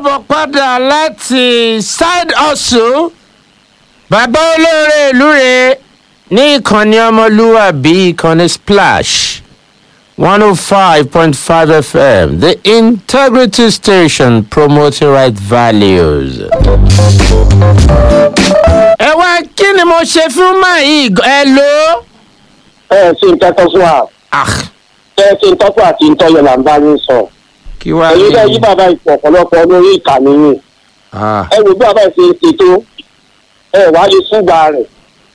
káàbọ̀ padà láti side hustle bàbá olóore ìlú rẹ̀ ní ìkànnì ọmọlúwàbí ìkànnì splash one oh five point five fm the integrity station promoting right values. ẹ wá kí ni mo ṣe fún máyì ẹ lò. ẹ ṣe ń tẹ́tọ́ fún wa ah ẹ ṣe ń tọ́kọ̀ àti ń tọ́yọ̀ là ń bá yín sọ. kí wàá èyí bẹ́ẹ̀ yí bàbá ìpò ọ̀pọ̀lọpọ̀ lórí ìkànnì yìí ah ẹ wò bí bàbá ìṣe ń ṣe tó ẹ wá lè fúgbà rẹ̀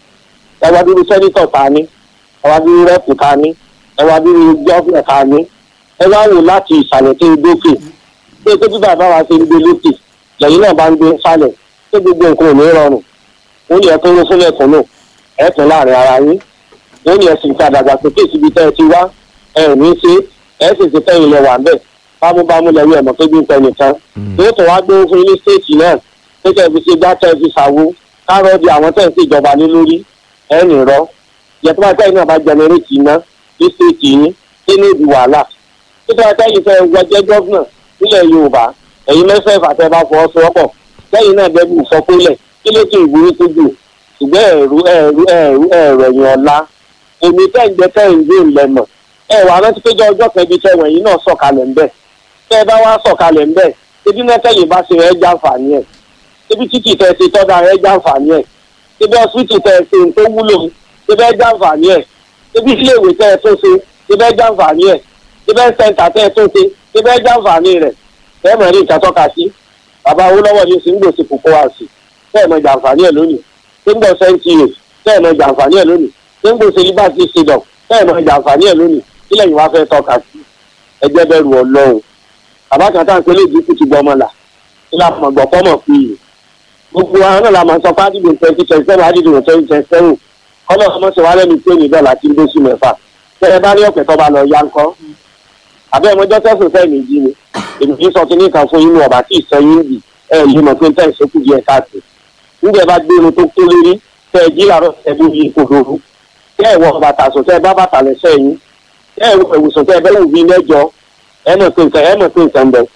ẹ wá dúró sẹ́nitọ̀ ta ní ẹ wá dúró rẹ́pù ta ní ẹ wá dúró gọ́fìnà ta ní ẹ wá wò láti ìsàlẹ̀ tó ń dókè pé pé bí bàbá wa ṣe ń gbé lókè lẹ́yìn náà bá ń gbé sálẹ̀ pé gbogbo nǹkan ò ní rọrùn ó ní ẹkún ló fún ẹkún náà ẹkún láàrin ara yín ó ní ẹsìn ká dàgbàsókè síbi tẹ́ ẹ ti wá ẹ ò ní ṣe ẹ sì ti tẹ́yìn lẹ wà ń bẹ̀ bámúbámú lẹ́yìn ẹ̀mọ́ pé bí ń tẹ nìkan yóò tún wá gbé fún ilé stéètì náà pé kẹ́ ẹ fi ṣe gbá kẹ́ ẹ fi ṣàwo kárọ̀ di àwọn tẹ̀ ń ṣe ìjọba ní lórí ẹ̀ ní rọ yẹtọ́ bá tẹ́yìn náà bá jẹnẹrétì iná ní stéètì yín kí ní ìdí wàhálà títí wá tẹ́yìn fẹ́ wọjẹ́ gọ́vnà nílẹ̀ yorùbá ẹ̀yin mẹ́fẹ̀ẹ́fà tẹ́ bá fọwọ́sowọ́pọ̀ tẹ́yìn náà dẹ́bù sọkúlẹ̀ kí ló tún ìwúrí tó jù ṣùgbọ́n ẹ̀rú ẹ̀rú ẹ̀rú ẹ̀rọ ẹ̀yìn ọ̀la èmi tẹ́ǹjẹ́ tẹ́ǹjẹ́ ìlẹ̀mọ̀ ẹ wà rántí péjọ ọjọ́ kan ibi tẹ́ wọ̀nyí náà sọ̀kalẹ̀ ń bẹ̀ tẹ́ ẹ bá wá sọ̀kalẹ̀ ń bẹ̀ ebi náà tẹ́yìn bá ṣe ẹ jàǹfààní ẹ̀ ebi títì tẹ́ ẹ ṣe tọ́da ẹ jàǹfààní ẹ̀ ebi ọsibítù tẹ́ ẹ ṣe tó wúlò ebi ẹ jàǹfààní ẹ̀ ebi iléèwé tẹ́ ẹ tó ṣe ebi ẹ jàǹfààní ẹ̀ ebi ẹ sẹ́ńtà tẹ́ ẹ tó ṣe ebi ẹ jàǹfààní rẹ̀ tẹ́ ẹ mọ̀ ní ìkàtọ́ka sí bàbá Awólọ́wọ̀ ní sí ń gbòsì kókó wá sí tẹ́ ẹ mọ̀ jàǹfààní ẹ̀ lónìí tí ń gbọ́ sẹ́ńtì rẹ̀ tẹ́ ẹ mọ̀ jàǹfààní ẹ̀ lónìí tí ń gbòsì liberty freedom tẹ́ ẹ mọ̀ jàǹfààní ẹ̀ lónìí kílẹ̀ yìí wá fẹ́ tọ́ka sí ẹgbẹ́ bẹ̀rù ọlọ́run bàbá kan tá à ń pẹ́ léèdì kùtù gbọmọ là kí la mọ̀ gbọ́ fọ́mọ̀ fi yìí gbogbo àwọn náà la máa sọ fádìdì twenty twenty seven fádìdì twenty twenty seven kọ́mọ̀ ọmọ ṣe wá lẹ́nu pé níbẹ̀ láti ń dóṣù mẹ́fà tẹ́ ẹ bá ní ọ̀pẹ̀ tó bá lọ yá ńkọ́ àbẹ́ ọmọjọ́ tẹ̀sán fẹ́ mi jí ni èmi kì í sọ kíní kan fún inú ọ̀bà tí ì sẹ́yìn bì ẹ yìí mọ̀ pé ń tẹ̀ sókù díẹ̀ káàkiri nígbà bá gbé irun tó tó lérí tẹ́ ẹ jí làárọ̀ tẹ́ bó yí kòdòrò tẹ́ ẹ wọ bàtà sùn tẹ́ ẹ bá bàtà lẹ́sẹ̀ yín tẹ́ ẹ wọ ìwòsàn tẹ́ ẹ bẹ́ẹ̀ wù mẹ́jọ ẹ mọ̀ pé nǹkan ẹ mọ̀ pé nǹkan bẹ̀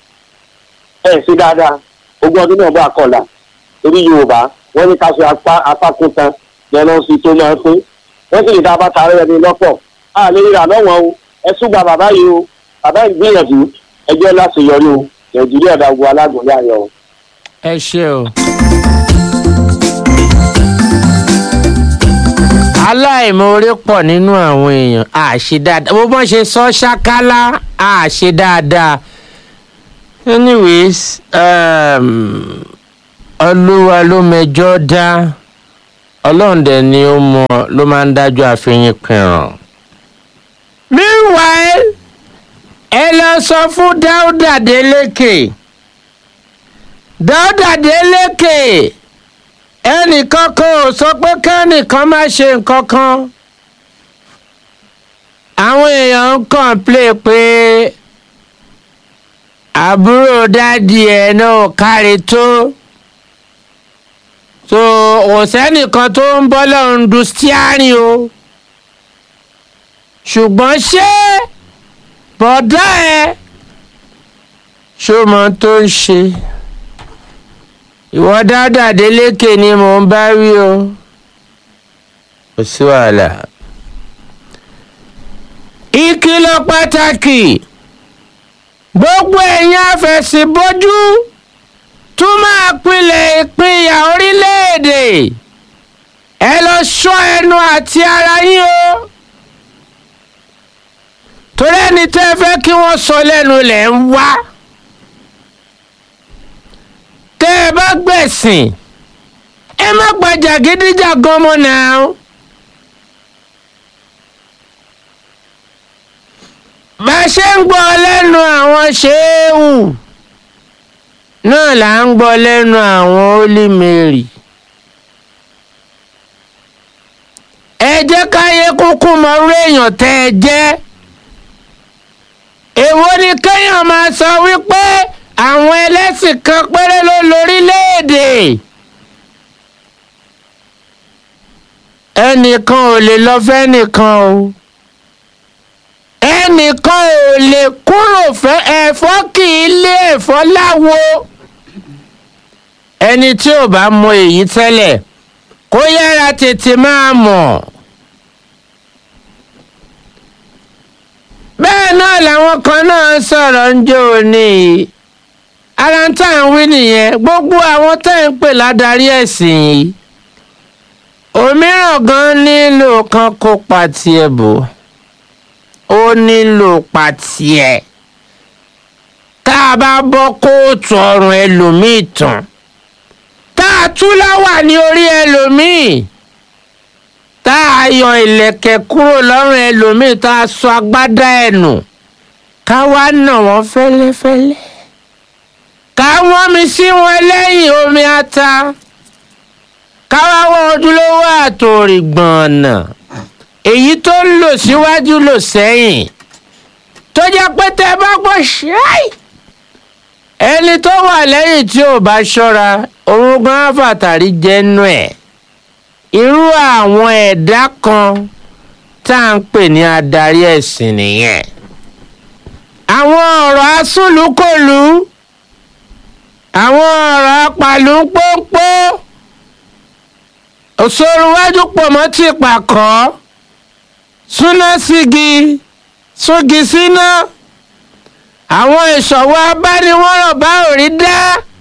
ẹ sí dáadáa ogún ọdún náà bá kọlà torí Yorùbá wọ́n ní ká fi apá apákún tan lẹ́nu sí tó máa pín wọ́n sì lè dá bàtà rẹ̀ ní lọ́pọ̀ a lè rà lọ́wọ́ o ẹ súgbà bàbá yìí o bàbá yìí gbìyànjú ẹjọ́ láti yọrí o Nàìjíríà dàgbò alágbòóyà yọ o. ẹ ṣe o. aláìmoore pọ̀ nínú àwọn èèyàn àṣe dáadáa bó bọ́n ṣe sọ ṣákálá àṣe dáadáa anyways um, olúwa ló mẹjọ dá ọlọ́run dẹ̀ ni ó mọ ló máa ń dájọ́ àfihàn pinran. meanwhile ẹ lọ sọ fún dáúdà délékè dáúdà délékè ẹnìkan kan ò sọ pé kẹ́nìkan má ṣe nǹkan kan àwọn èèyàn ń kọ̀ǹplé pé àbúrò dádì ẹ̀ náà kárí tó so kò sẹ́nìkan tó ń bọ́ lọ́run du stiarin o ṣùgbọ́n ṣé bọ̀dá ẹ ṣó mọ tó ń ṣe ìwọ dáadáa délékè ni mò ń bá wí o kò sí wàhálà. ìkìlọ̀ pàtàkì gbogbo ẹ̀yin afẹ̀sìnbójú tún máa pilẹ̀ ìpínyà orílẹ̀-èdè ẹ lọ ṣọ́ ẹnu àti ara yín o torí ẹni tẹ́ ẹ fẹ́ kí wọ́n sọ lẹ́nu lẹ̀ ń wá tẹ́ ẹ bá gbẹ̀sìn ẹ má gba jàgídíjàgan mọ́ náà. bá a ṣe ń gbọ́ lẹ́nu àwọn ṣéwù náà là ń gbọ́ lẹ́nu àwọn Holy Mary. ẹ jẹ́ káyé kúkú mọ̀rú èèyàn tẹ́ ẹ jẹ́ èwo ni kéèyàn máa sọ wípé àwọn ẹlẹ́sìn kan péré ló lórílẹ̀‐èdè ẹnìkan ò lè lọ fẹ́nìkan o ẹnìkan ò lè kúrò fẹ́ ẹ̀fọ́ kì í lé ẹ̀fọ́ láwo ẹni tí ò bá mọ èyí tẹ́lẹ̀ kó yára tètè máa mọ̀. bẹ́ẹ̀ náà làwọn kan náà sọ̀rọ̀ ń jó ní ara tá à ń wí nìyẹn gbogbo àwọn tá à ń pè ládarí ẹ̀sìn yìí òmíràn gan nílò kan kó pa tiẹ̀ bò ó nílò pa tiẹ̀ tá a bá bọ́ kóòtù ọrùn ẹlòmíì tán tá a tú láwà ní orí ẹlòmíì tá a yọ ìlẹ̀kẹ̀ kúrò lọ́rùn ẹlòmíì tá a sọ agbádá ẹ̀ nù ká wá nà wọ́n fẹ́lẹ́fẹ́lẹ́ ká wọ́n mi sí wọn lẹ́yìn omi ata ká wá wọ́n ojúlówó àtòrì gbọ̀nà èyí tó ń lò síwájú lò sẹ́yìn tó jẹ́ pé tẹ́ bá gbọ́ ṣáì ẹni tó wà lẹ́yìn tí ò bá ṣọ́ra òun gan fàtàrí jẹ́nu ẹ̀ irú àwọn ẹ̀dá kan tá à ń pè ní adarí ẹ̀sìn nìyẹn àwọn ọ̀rọ̀ asúlùkọlù àwọn ọ̀rọ̀ apàlùpọ̀pọ̀ òṣòrùwájú pọ̀ mọ́ ti pàkọ́ súná sígi súgi síná àwọn ìṣòwò abániwọ́rọ̀ bá òrí dá.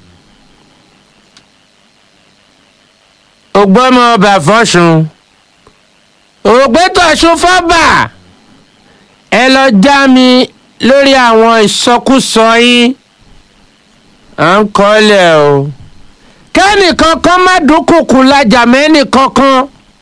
ògbọ́mọ ọba fọ́sùn ògbétọ̀sùn fọ́bà ẹ lọ já mi lórí àwọn ìsọkúsọ yín à ń kọ́lẹ̀ o kẹ́nìkan kan má dúnkùkù lajà mẹ́nìkan kan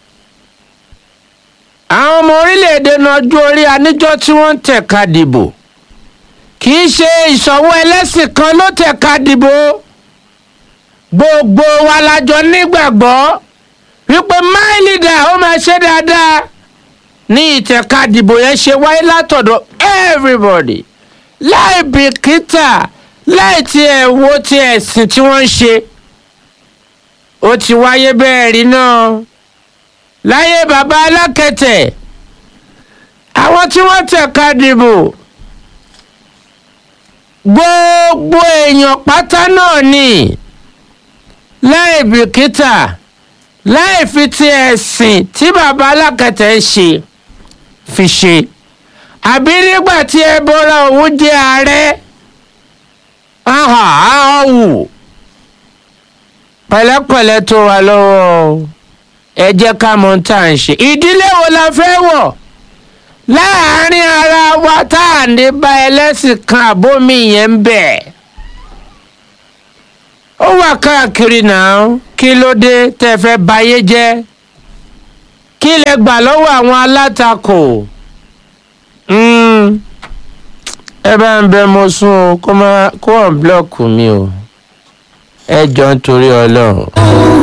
àwọn ọmọ orílẹ̀-èdè nájú orí aníjọ́ tí wọ́n ń tẹ̀ka dìbò kì í ṣe ìṣọ̀wọ́ ẹlẹ́sìn kan ló tẹ̀ka dìbò gbogbo wa lájọ nígbàgbọ́ wípé my leader ó máa ṣe dáadáa ní ìtẹ̀ka dìbò yẹn ṣe wáyé látọ̀dọ̀ everybody láì bìkítà láì tiẹ̀ wo ti ẹ̀sìn tí wọ́n ń ṣe ó ti wáyé bẹ́ẹ̀ rí náà láyé bàbá alákẹ̀tẹ̀ àwọn tí wọ́n tẹ̀ka dìbò gbogbo èèyàn pátá náà ni láì bìkítà láì fi ti ẹ̀sìn tí bàbá alákẹ̀tẹ̀ ń ṣe fi ṣe àbí nígbà tí ẹ bọ́ra òun jẹ́ ààrẹ ahàn ahàn wù pẹ̀lẹ́pẹ̀lẹ́ tó wà lọ́wọ́ ẹ jẹ́ ká mọ̀ tá à ń ṣe ìdílé wo la fẹ́ wọ̀ láàárín ara wa tá à ní bá ẹlẹ́sìn kan àbómi yẹn ń bẹ̀ ó wà káàkiri náà kí ló dé tẹ́ fẹ́ bayé jẹ́ kí lẹ gbà lọ́wọ́ àwọn alátakò ẹ bá ń bẹ mo sún o kó má kó wọn búlọ̀kù mi o ẹ jọ ń torí ọlọ́run.